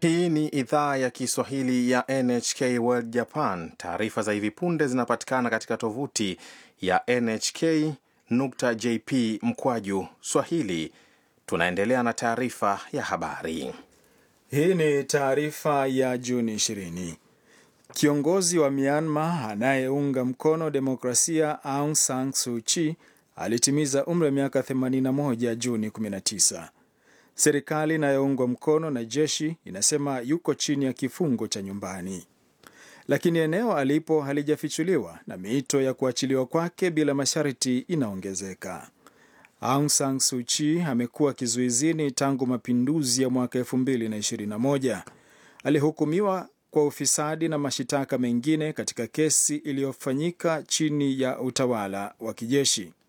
Hii ni idhaa ya Kiswahili ya NHK World Japan. Taarifa za hivi punde zinapatikana katika tovuti ya nhk.jp mkwaju swahili. Tunaendelea na taarifa ya habari. Hii ni taarifa ya Juni 20. Kiongozi wa Myanmar anayeunga mkono demokrasia Aung San Suu Kyi alitimiza umri wa miaka 81 Juni 19. Serikali inayoungwa mkono na jeshi inasema yuko chini ya kifungo cha nyumbani, lakini eneo alipo halijafichuliwa na miito ya kuachiliwa kwake bila masharti inaongezeka. Aung San Suu Kyi amekuwa kizuizini tangu mapinduzi ya mwaka 2021. Alihukumiwa kwa ufisadi na mashitaka mengine katika kesi iliyofanyika chini ya utawala wa kijeshi.